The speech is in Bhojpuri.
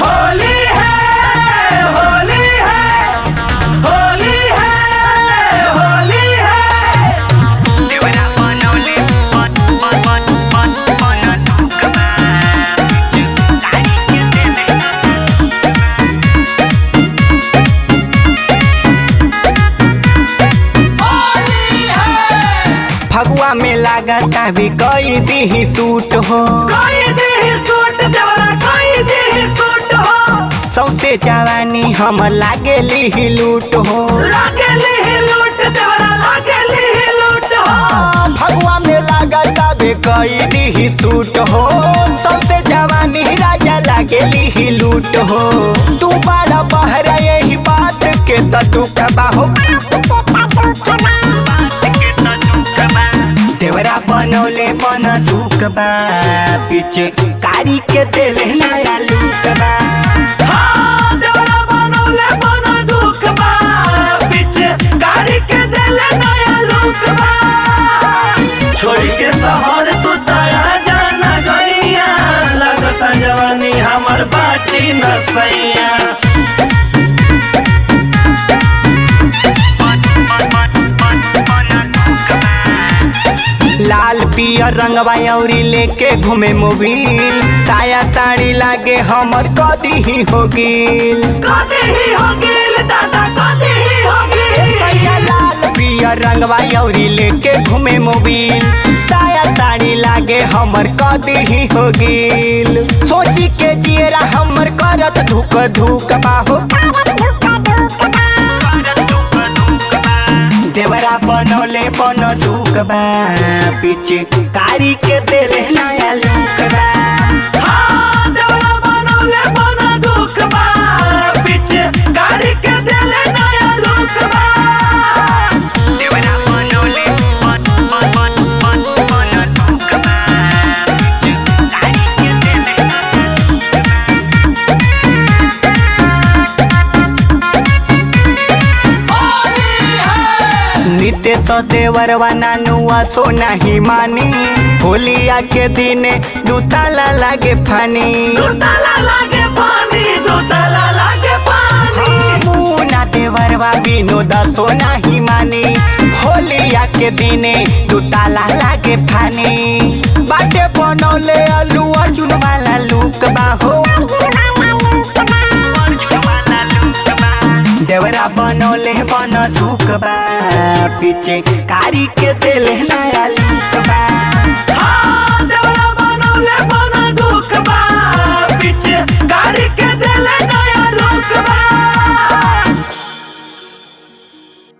होली है होली है होली है होली है देवरा बनवले बन बन बन बन बन दुखबा तारी के देले फगुआ में लागता भी कई दी सूट हो कोई दी सूट देवरा कोई दी सूट हो सौसे जवानी हम लागेली लूट हो लागली ही लूट देवरा लागली ही लूट हो फगुआ में लागता भी कई दी सूट हो सौसे जवानी राजा लागेली ही लूट हो तू बड़ा बहर यही बात के त दुख बाहो देवरा बनौले बन दुख बा पीछे कारी के देले नया लूट बा हाँ, देवरा बनौले बना दुख बा पीछे गाड़ी के देले नया लुक बा छोड़ी के शहर तू तया जाना गैया लगता जवानी हमर बाची न सैया लाल पियर रंगवा अउरी लेके घूमे मोबिल साया साड़ी लागे हमर कदी ही हो गिल कदी ही हो गेल दादा कदी ही हो भैया गेल लाल पियर रंगवा अउरी लेके घूमे मोबिल साया साड़ी लागे हमर कदी ही हो गिल सोची के जियरा हमर करत धुक धुक बाहो देवरा बनोले बन धुक बा पीछे कारी के देले नया लुक बा हाँ, देवरा बनौले बना दुख बा पीछे गाड़ी के देले नया लुक बा देवरा बनोले बन बन बन बन बन धुक बा पीछे कारी के देले नित्य तो देवरवा नानुआ सो नहीं मानी होलिया के दिने दूताला लागे फानी दो ताला लागे पानी दो ताला लागे पानी मुना देवरवा विनोद सो नहीं मानी होलिया के दिने दूताला लागे फानी बाटे बनौले अलू अर्जुन वाला लुक बाहो देवरा बनौले बन धुक बा पीछे कारी के देले नया लुक बा